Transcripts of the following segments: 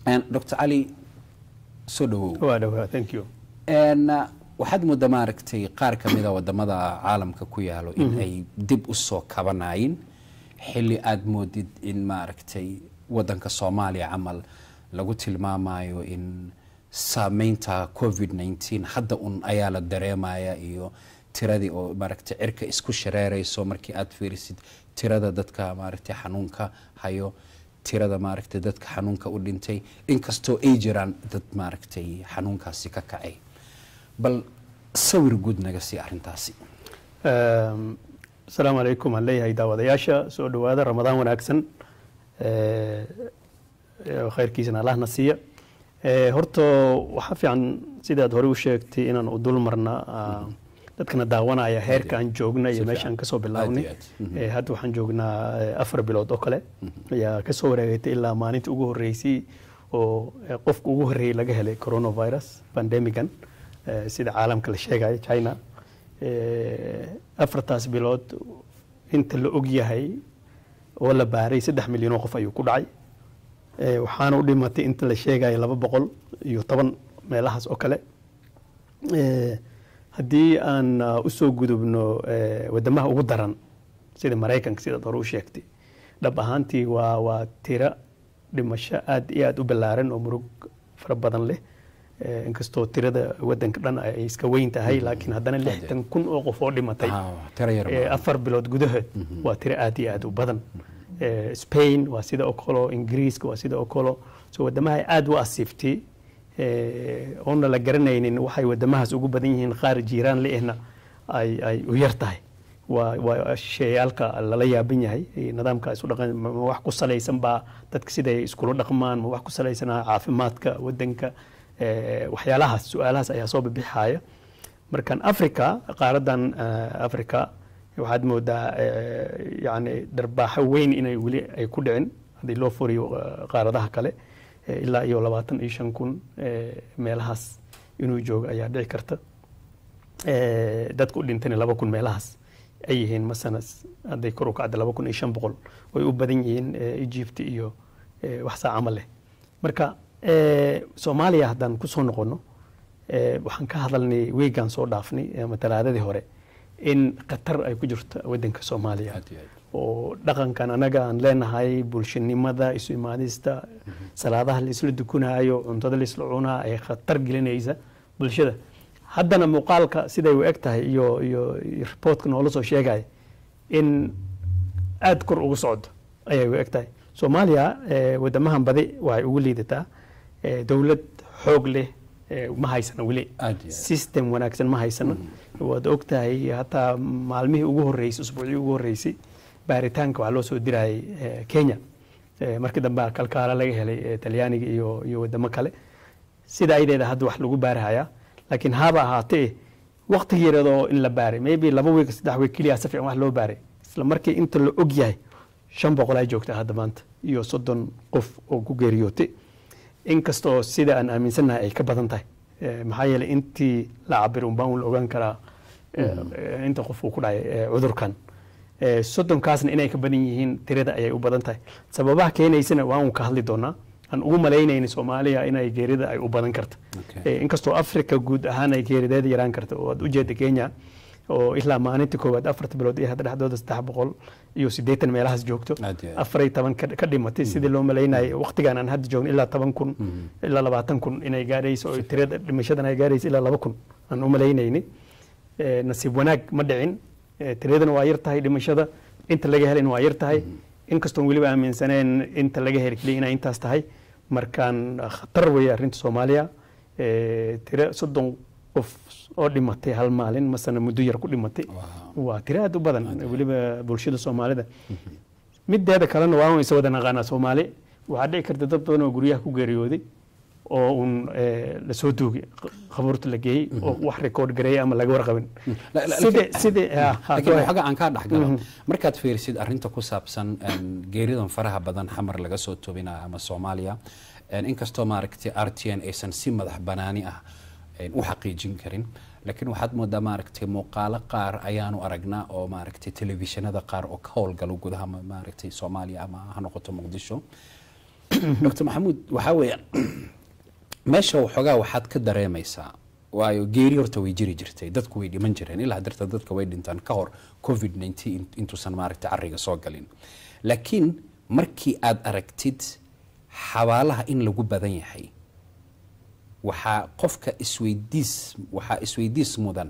dr cali soo dhawow waa dhawaa thank you waxaad moodaa maaragtay qaar ka mida wadamada caalamka ku yaalo in ay dib u soo kabanayin xilli aada moodid in maaragtay wadanka soomaaliya camal lagu tilmaamayo in saameynta covid 19 hadda un ayaa la dareemaya iyo tiradii oo maaragtay cirka isku shareerayso markii aad fiirisid tirada dadka maaragtay xanuunka hayo tirada maaragtay dadka xanuunka u dhintay inkastoo ay jiraan dad maaragtay xanuunkaasi ka kacay bal sawir guud naga sii arintaasi asalaamu calaykum aan leeyahay daawadayaasha soo dhowaada ramadaan wanaagsan khayrkiisana allahna siiya horta waxaa fiican sidaad hore u sheegtay inaan u dul marna dadkana daawanaya heerka aan joogna iyo meesha aan kasoo bilaabnay hadda waxaan joognaa afar bilood oo kale ayaa kasoo wareegatay ilaa maalinta ugu horeysay oo qofka ugu horreeyey laga helay coronavirus pandemigan sida caalamka la sheegayo china afartaas bilood inta la og yahay oo la baaray saddex milyan oo qof ayuu ku dhacay waxaana u dhimatay inta la sheegayo laba boqol iyo toban meelahaas oo kale haddii aan usoo gudubno wadamaha ugu daran sida maraykanka sidaad hore u sheegtay dhab ahaantii waa waa tiro dhimasho aad iyo aad u ballaaran oo murug fara badan leh inkastoo tirada wadanka dhan ay iska weyn tahay laakiin haddana lixdan kun oo qof oo dhimatay afar bilood gudahood waa tiro aad iyo aad u badan spain waa sida oo kalo ingiriiska waa sida oo kalo so wadamaha aad u asiiftay oona la garanaynin waxay wadamahaas ugu badan yihiin qaar jiiraan leehna ay ay u yar tahay waa waa sheeyaalka lala yaaban yahay nidaamka isu dhaqan ma wax ku salaysan baa dadka siday iskula dhaqmaan ma wax ku salaysanaa caafimaadka wadanka waxyaalahaas su-aalahaas ayaa soo bibixaya markan africa qaaradan africa waxaad moodaa yani dharbaaxo weyn inay weli ay ku dhicin haddii loo furiyo qaaradaha kale ilaa iyo labaatan iyo shan kun meelahaas inuu joogo ayaa dhici karta dadka u dhintana laba kun meelahaas ay yihiin masana hadday kor u kacda laba kun iyo shan boqol way u badan yihiin egypt iyo wax saa camal leh marka soomaaliya haddaan kusoo noqono waxaan ka hadalnay weegaan soo dhaafnay ama talaadadii hore in khatar ay ku jirto wadanka soomaaliya oo dhaqankan anaga aan leenahay bulshanimada isu imaadista salaadaha laisla dukunaayo cuntada laisla cunaa ay khatar gelinaysa bulshada haddana muuqaalka siday u eg tahay iyo iyo reportka noola soo sheegaya in aada kor ugu socdo ayay u eg tahay soomaaliya wadamahan badi waxay ugu liidataa dowlad xoog leh ma haysana weli system wanaagsan ma haysana waad og tahay hataa maalmihii ugu horreysay usbuucii ugu horreysay baaritaanka waxaa loo soo dirayay kenya markii dambe kalkaala laga helay talyaaniga iyo iyo wadamo kale sida aydeeda hadda wax lagu baarahayaa laakiin haba ahaatee waqtigii yaradoo in la baaray maybe laba week saddex week keliya si fiican wax loo baaray isla markii inta la og yahay shan boqol ay joogtaa hadda maanta iyo soddon qof oo ku geeriyootay inkastoo sida aan aaminsannahay ay ka badan tahay maxaa yeelay intii la cabir unbaan un la ogaan karaa inta qof uu ku dhacay cudurkan soddonkaasna inay ka badan yihiin tirada ayay u badan tahay sababaha keenaysana waan ka hadli doonaa aan ugu malaynayna soomaaliya inay geerida ay u badan karta inkastoo africa guud ahaan ay geerideeda yaraan karta oo aad ujeeda kenya oo ilaa maalinta koowaad afarta bilood iyo hadda dhexdooda saddex boqol iyo siddeetan meelahaas joogto afaray toban ka dhimatay sidii loo malaynayay waqtigan aan hadda joogno ilaa toban kun ilaa labaatan kun inay gaadhayso oo tirada dhimashadan ay gaadhayso ilaa laba kun aan u malaynayni nasiib wanaag ma dhicin tiradana waa yar tahay dhimashada inta laga helayna waa yar tahay inkastoon weliba aaminsaneen inta laga heli keliya inay intaas tahay markaan khatar weeye arrinta soomaaliya tiro soddon qof oo dhimatay hal maalin masana muddo yar ku dhimatay waa tiro aad u badan weliba bulshada soomaalida mideeda kalena waan isa wada naqaanaa soomaali waxaa dhici karta dad badan oo guryaha ku geeriyooday oo uun lasoo duugay khabuurta la geeyey oo wax record gareeyay ama laga warqabin laakiin xooga aan kaa dhexgalo markaad fiirisid arrinta ku saabsan geeridan faraha badan xamar laga soo tobinaya ama soomaaliya inkastoo maaragtay r t n aysan si madax banaani ah u xaqiijin karin laakiin waxaad moodaa maaragtay muuqaalo qaar ayaanu aragnaa oo maaragtay telefishinada qaar oo ka howlgalo gudaha maaragtay soomaaliya ama ha noqoto muqdisho dr maxamuud waxaa weeye meesha waxoogaa waxaad ka dareemaysaa waayo geeri horta way jiri jirtay dadku way dhiman jireen ilaa darta dadka way dhintaan ka hor covid 19 intuusan maaragtay cariga soo galin laakiin markii aad aragtid xabaalaha in lagu badan yahay waxaa qofka isweydiis waxaa isweydiis mudan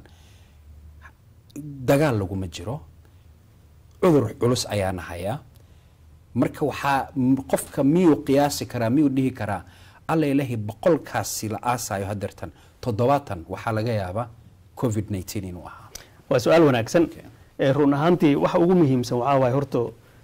dagaal laguma jiro cudur culus ayaana hayaa marka waxaa m- qofka miyuu qiyaasi karaa miyuu dhihi karaa alla ilahi boqolkaasi la aasayo hadeertan toddobaatan waxaa laga yaabaa covid 19 inuu ahaa waa su-aal wanaagsan Eh, run ahaantii waxa ugu muhiimsan waxaa waaye horta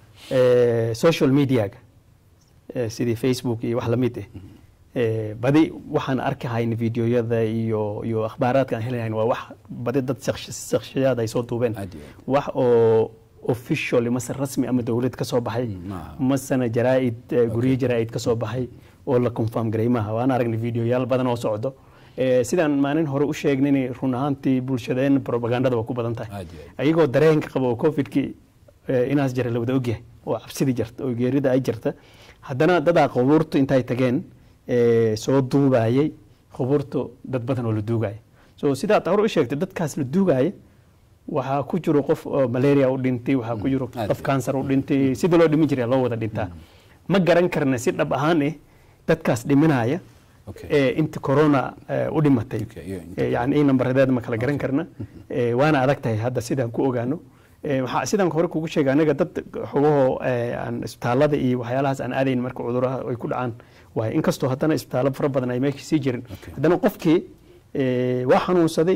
eh, social mediaga eh, sidii facebook iyo wax lamid ah Eh, badi waxaan arki hayn videoyada iyo iyo akhbaaraadka aan helahayn waa wax badi dad shakhs- shakhsiyaad ay soo duubeen Aad iyo aad. wax oo official mase rasmi ama dowlad ka soo baxay maaha. masana jaraa'id eh, guryo jaraa'id ka soo baxay oo la confirm garay maaha waan aragnay videoyaal badan oo socdo Eh, sidaan maalin hore u sheegnay run ahaantii bulshadeen propagandada waa ku badan tahay Aad iyo aad. ayagoo dareenka qaba oo covidkii eh, inaas jira la wada ogyahay oo cabsidii jirta oo geerida ay jirta haddana dadaa qubuurtu intay tageen eh, soo duubayay qubuurtu dad badan oo la duugaya so sidaad hore u sheegtay dadkaas la duugaya waxaa ku jiro qof oo malaria u dhintay waxaa ku jiro aad qof iyo cancer u dhintay sidii loo dhimin jiray loo wada dhintaa ma garan karna si dhab ahaan eh dadkaas dhiminaya Okay. ee inta corona eh, u dhimatay Okay, iyo inta Eh, yani in nambaredeeda ma kala garan karna Eh, waana adag tahay hadda sidaan ku ogaano Eh, waxaa sidaan hore kugu sheegay anaga dad xogahoo eh, aan isbitaalada iyo waxyaalahaas aan aadayn marka cuduraha ay ku dhacaan waaye inkastoo haddana isbitaallo fara badan ay meesha sii jirin Okay. haddana qofkii eh, waa xanuunsaday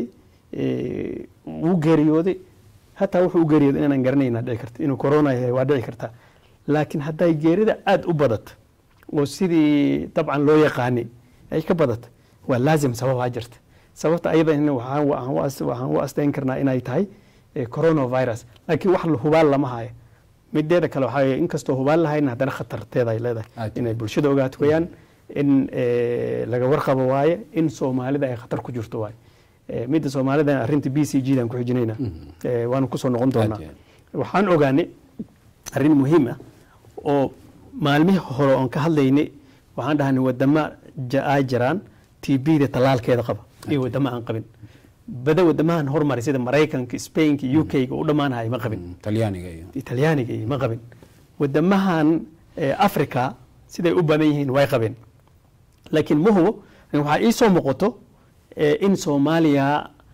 eh, wuu geeriyooday hataa wuxuu u geeriyooday inaanan garanayna dhici karta inuu corona yahay waa dhici karta laakiin hadday geerida aada u badato oo sidii dabcan loo yaqaanay ay ka badato waa laazim sababaa jirta sababta ayadana waxaan waxaan u as- waxaan u asteyn karnaa inay tahay eh, coronavirus laakiin wax la hubaal lama hayo mideeda kale waxaa weeye inkastoo hubaal lahayn haddana khatarteeda ay leedahay Aad. inay bulshada ogaato wayaan in eh, laga warqabo waaye in soomaalida ay khatar ku jirto waaye Eh, midda soomaalida arrinta b c g dan ku xijinayna Eh, waanu kusoo noqon doonaa Aad iyo waxaan ogaanay arrin muhiim ah oo maalmihii hore oon ka hadlaynay waxaan dhahnay wadama ja- ay jiraan t b-da tallaalkeeda qaba iyo wadamo aan qabin bada wadamahan hormaray sida maraykanka spainka u k-ga u dhammaanahay ma qabin Mm, talyaaniga iyo talyaaniga iyo ma qabin wadamahan eh, africa siday u badan yihiin way qabeen laakiin ma hubo waxaa ii soo muuqato eh, in soomaaliya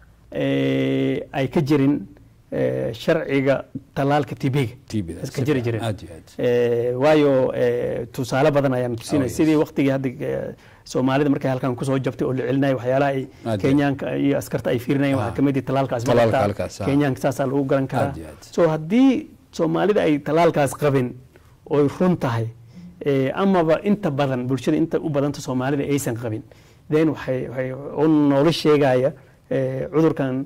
eh, ay ka jirin eh, sharciga tallaalka tb-ga TB-da, iska si jiri fiican, jireen aad iyo aad. Eh, waayo eh, tusaale badan ayaan Oh, tusinay yes. sidii waqtigii hadda eh, soomaalida markay halkan kusoo jabtay oo la celinayay waxyaalaha ay Aad iyo kenyaanka iyo askarta ay fiirinayeen waxaa Ah. kamid ah tallaalkaas ma Tallaalka qabtaa? halkaas, ah. kenyaanka saasaa lagu garan karaa Aad iyo aad. so haddii soomaalida ay tallaalkaas qabin oy run tahay eh, amaba inta badan bulshada inta u badanta soomaalida aysan qabin then waxay waxay u noola sheegaya eh, cudurkan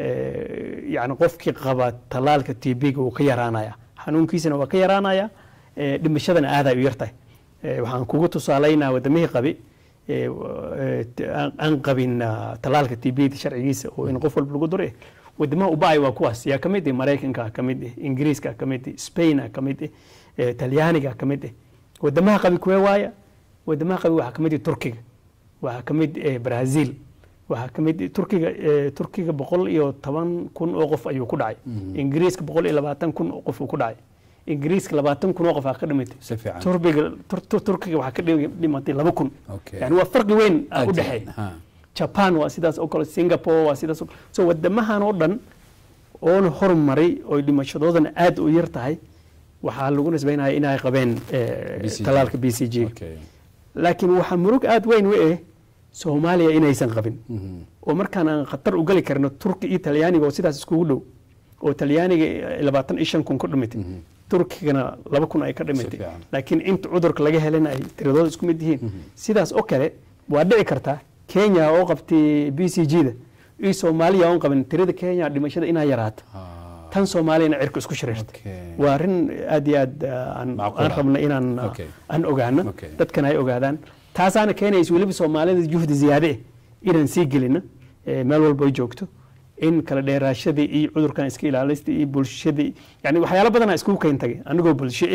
eh, yani qofkii qaba tallaalka tb-ga wuu ka yaraanaya xanuunkiisana waa ka yaraanaya eh, dhimashadana aaday u yartahay Eh, waxaan kugu tusaalaynaa wadamihii qabi eh, eh, t- aan- aan qabin ah, tallaalka tb sharcigiisa oo in qof walba lagu dure wadamaha ubaay waa kuwaas yaa ka mid ah maraykanka ka mid ah ingiriiska ka mid ah spain ka mid ah eh, talyaaniga ka mid ah wadamaha qabi kuwee waaya wadamaha qabi waxaa ka mid ah turkiga waxaa ka mid ah brazil waxaa ka mid turkiga eh, turkiga boqol iyo toban kun oo qof ayuu ku dhacay ingiriiska boqol iyo labaatan kun oo qof uu ku dhacay ingiriiska labaatan kun oo qof aa ka dhimatay si fiican turbiga tur- tur- turkiga waxaa ka dhim- dhimatay laba kun Okay. yani waa farqi weyn ah Aad u iyo dhexeeya aad, ha. japan waa sidaas oo kale singapore waa sidaas oo kale so wadamahan oo dhan oona hormaray oo dhimashadoodana aad u yar tahay waxaa lagu nisbaynaya inay qabeen eh, BCG. tallaalka b c g Okay. laakiin waxaa murug aad weyn u eh soomaaliya inaysan qabin Mhm. oo markaan aan khatar u gali karno turki iyo talyaaniga oo sidaas iskugu dhow oo talyaaniga labaatan iyo shan kun ku dhimatay turkigana laba kun ay ka dhimatay fiican. laakiin inta cudurka laga helana ay tiradooda isku mid yihiin sidaas oo kale waa dhici kartaa kenya oo qabtay b c g da iyo soomaaliya oon qabin tirada kenya dhimashada inaa yaraato Ah, tan soomaaliyana cirka isku shiraysta Okay. waa arrin aad iyo aad ah, aan Macquul aan ah. rabna inaan ah, Okay. aan ogaano Okay. dadkana ay ogaadaan taasaana keenaysa weliba soomaalida juhdi ziyaade eh inaan sii gelino eh, meel walba ay joogto in kala dheeraashadii iyo cudurkan iska ilaalista iyo bulshadii yani waxyaalo badanaa iskugu keentagay anigoo bulsho eh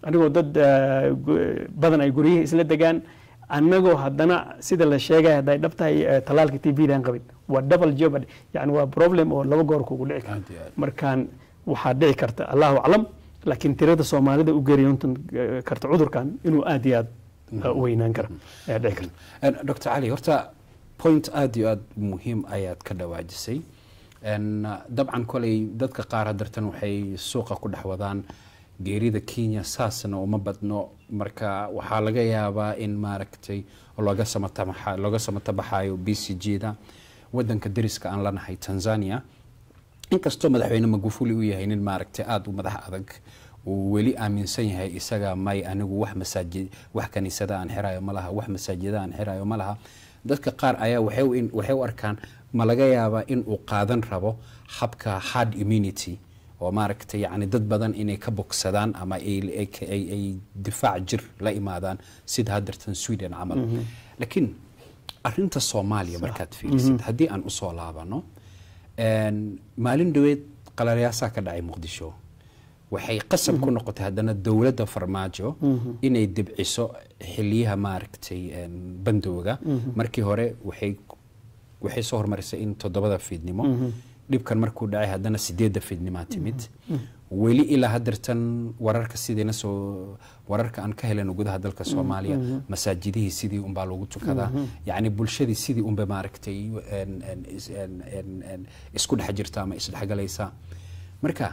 anigoo dad eh, gu- badan ay guryihii isla degaan annagoo haddana sida la sheegaya hadday dhab tahay eh, tallaalka t b daan qabin waa double jeopardy yani waa problem oo laba goor kugu dhici karo Aad iyo aad. markaan waxaa dhici karta allahu aclam laakiin tirada soomaalida u geeriyoontan eh, karta cudurkan inuu aad iyo aad eh, u weynaan kara ayaa dhici karta En, dr cali horta point aad iyo aad muhiim ayaad ka dhawaajisay En, uh, dabcan koley dadka qaar hadartan waxay suuqa ku dhex wadaan geerida kenya saasna uma badno marka waxaa laga yaabaa in maaragtay looga samatabaxa- looga samatabaxayo b c g da wadanka deriska aan lanahay tanzania inkastoo madaxweyne magufuli uu yahay nin maaragtay aada u madax adag uu weli aaminsan yahay isaga may anigu wax masaajid wax kaniisada aan xirayo ma laha wax masaajida aan xirayo ma laha dadka qaar ayaa waxay u in- waxay u arkaan ma laga yaabaa in uu qaadan rabo habka hard immunity oo maaragtay yacni dad badan inay ka bogsadaan ama ay, ay, ay, ay difaac jir la imaadaan sida haddartan sweden camal laakiin arinta soomaaliya markaad fiirisid haddii aan usoo laabano En, maalin dhaweed qalaliyaasaa ka dhacay muqdisho waxay qasab ku noqotay haddana dowladda farmaajo inay dibciso xiliyaha maaragtay en, bandowga markii hore waxay waxay soo hormarisay in toddobada fiidnimo dhibkan markuu dhacay haddana sideedda fiidnimaa timid weli ilaa haddeertan wararka sidiina soo wararka aan ka helano gudaha dalka soomaaliya masaajidihii sidii unbaa lagu tukadaa yacni bulshadii sidii unba maaragtay en- en- is- en- en- en- isku dhex jirta ama isdhexgalaysa marka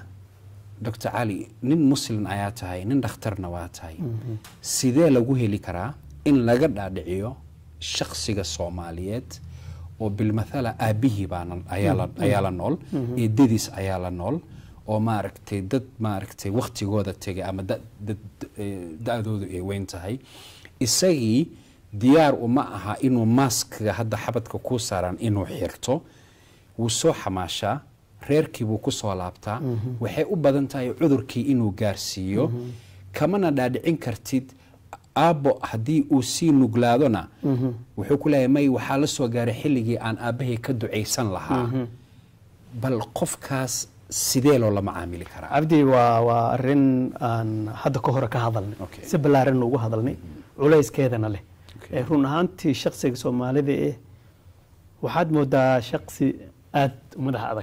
dr cali nin muslim ayaa tahay nin dhakhtarna waa tahay sidee lagu heli karaa in laga dhaadhiciyo shakhsiga soomaaliyeed oo bilmathala aabihii baa nan- ayaa la- ayaa la nool eedadiis ayaa la nool oo maaragtay dad maaragtay waktigooda tegay ama da- dad- eh, da-doodu ay weyn tahay isagii diyaar uma aha inuu maaskiga hadda xabadka ku saaran inuu xirto wuu soo xamaashaa reerkii buu ku soo laabtaa waxay u badan tahay cudurkii inuu gaarsiiyo kamana dhaadhicin kartid aabbo haddii uu sii nuglaadona wuxuu ku leeyahay may waxaa la soo gaaray xilligii aan aabbahay ka ducaysan lahaa bal qofkaas sidee loo la macaamili karaa cabdi waa waa arin aan hadda ka hore ka hadalnay Okay. si ballaaran ugu hadalnay culayskeedana leh Okay. Eh, run ahaantii shaksiga soomaalida eh waxaad moodaa shaksi aad u madax adag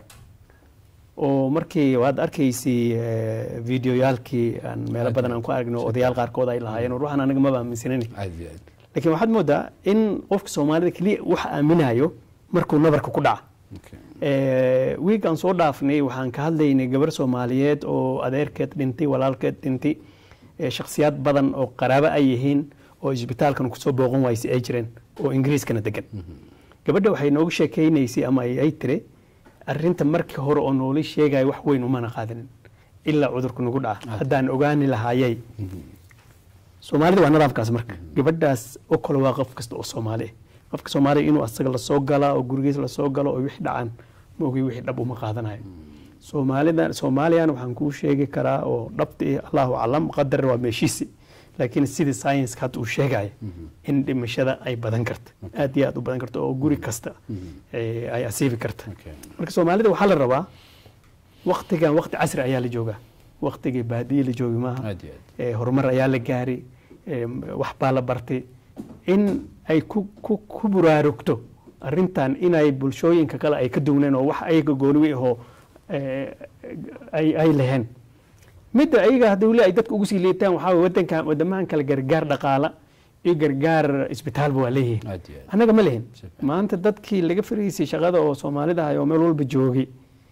oo markii waad arkaysay eh, videoyaalkii aan meelo badan aan ku aragno odayaal qaarkood ay lahaayeen war waxaan aniga maba aaminsanin aad iyo aad laakiin waxaad moodaa in qofka soomaalida keliya wax aaminayo markuu nabarka ku dhaca Okay. Eh, wiigaan soo dhaafnay waxaan ka hadlaynay gabar soomaaliyeed oo adeerkeed dhintay walaalkeed dhintay eh, shakhsiyaad badan oo qaraabo ay yihiin oo isbitaalkan kusoo booqan waysay ay jireen oo ingiriiskana degan gabadha waxay nooga sheekaynaysay ama ay ay tiri arinta markii hore oo noola sheegaya wax weyn umana qaadanin ilaa cudurku nagu dhaca haddaan ogaani lahaayay soomaalida waa nidaamkaas marka gabadhaas oo kale waa qof kasta oo soomaali ah qofka soomaaliya inuu asaga lasoo galaa oo gurigiis lasoo galo oo wixii dhacaan maogi wixii dhab uma qaadanayo soomaalida soomaaliyan waxaan kuu sheegi karaa oo dhabta eh allahu aclam qadar waa meeshiisi laakiin sidii science hadda uu sheegaya in dhimashada ay badan karta aad iyo aad u badan karta oo guri kasta eh, ay asiibi karta Okay. marka soomaalida waxaa la rabaa waktigan wakti casri ayaa la joogaa waktigii baadiye la joogi maaha aad iyo aad ee, horumar ayaa la gaaray ee, wax baa la bartay in ay ku, ku, ku buraarugto arintan inay bulshooyinka kale ay ka duwneen oo wax ayaga gooniwi ahoo ee, ay, ay laheen midda ayaga hadda weli ay dadka ugu sii liitaan waxaa waye wadankan wadamahan kale gargaar dhaqaala iyo gargaar isbitaalba waa leeyihiin aad iyo aad annaga ma lihin Si fiican. maanta dadkii laga fariisay shaqada oo soomaalida ahay oo meel walba joogay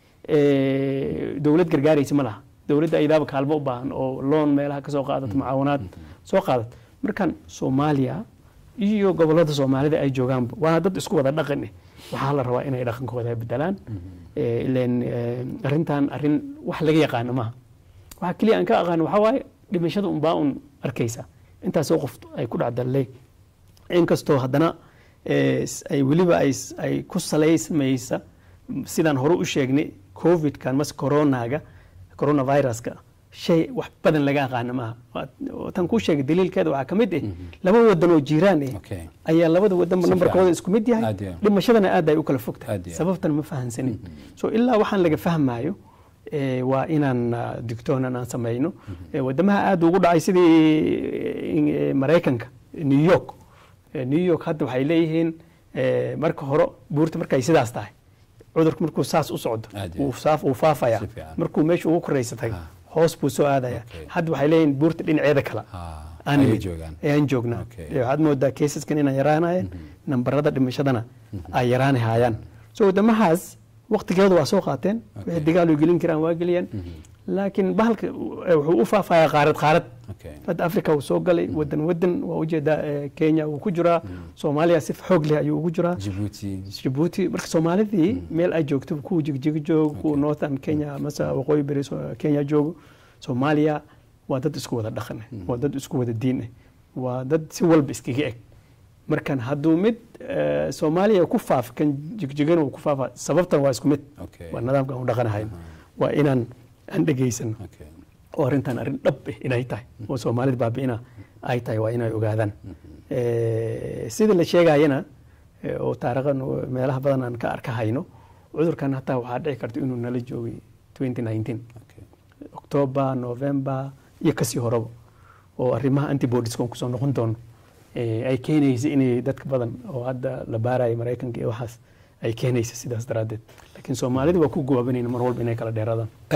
ee, dowlad gargaaraysa ma laha dowladda ayadaaba kaalmo u baahan oo loon meelaha ka soo qaadato mucaawanaad soo qaadat markan soomaaliya iyo gobolada soomaalida ay joogaanba waa dad isku wada dhaqan eh waxaa la rabaa inay dhaqankooda bedelaan Ee, ileen ee, arrintan arrin wax laga yaqaano maaha waxaa keliya aan ka aqaano waxaa waaye dhimashada unbaa un arkaysa intaasoo qof ay ku dhacdallay inkastoo haddana eh, s- ay weliba ay s- ay ku salaysmaysa sidaan hore u sheegnay covidkan mase coronaga coronaviruska shay wax badan laga aqaana maaha Waa- tan kuu sheegay daliilkeeda waxaa ka mid ah laba wadan oo jiiraan ah Okay. ayaa labada wadanba Si nambarkooda fiican. isku mid yahay Aad iyo aad. dhimashadana aad ay u kala fog tahay Aad iyo aad. sababtan ma fahansanin so ilaa waxaan laga fahmayo eh, waa inaan ah, digtoonan aan samayno Eh, wadamaha aada ugu dhacay sidii eh, maraykanka new york Eh, new york hadda waxay leeyihiin eh, marka hore buurta markay sidaas tahay cudurku markuu saas u socdo Aad iyo wuu saaf- wuu faafaya Si fiican. markuu meesha ugu koraysa tagay Ah. hoos buu soo aadaya Okay. hadda waxay leeyihiin buurta dhinaceeda kale Ah, aan ayay nimid. joogaan. ayaan joognaa Okay. Eh, waxaad moodaa keesaskan inay yaraanayaan nambarada dhimashadana ay yaraanahayaan so wadamahaas waqtigeedu waa soo qaateen wixii dagaal u gelin karaan waa geliyeen laakiin bahalka eh, wuxuu u faafayaa qaarad qaarad Okay. hadda africa wuu soo galay wadan wadan waa ujeedaa eh, kenya wuu ku jiraa soomaaliya si xoog leh ayuu ugu jiraa Djibouti. jabuuti marka soomaalidii meel ay joogto kuwa jigjiga joogo kuwa northern kenya mase waqooyi beri so- kenya joogo soomaaliya waa dad isku wada dhaqan eh, waa dad isku wada diin eh, waa dad si walba iskaga eg markan hadduu mid eh, soomaaliya ku faaf kan jigjigana uu ku faafa sababtan waa isku mid Okay. waa nidaamkan u dhaqanahayn waa inaan aan dhegaysano Okay. oo arrintan arrin dhab eh inay tahay oo soomaalida baabi'ina ay tahay waa inay ogaadaan Eh, sida la sheegayana eh, oo taariikhan oo meelaha badan aan ka arkahayno cudurkan hataa waxaa dhici karta inuu nala joogay 2019 Okay. october november iyo kasii horeba oo arrimaha antibodies kon kusoo noqon doono eh, ay keenaysa inay dadka badan oo hadda la baaraya maraykanka iyo waxaas ay keenaysa sidaas daraaddeed laakiin soomaalida waa ku goobanayna mar walba inay kala dheeraadaan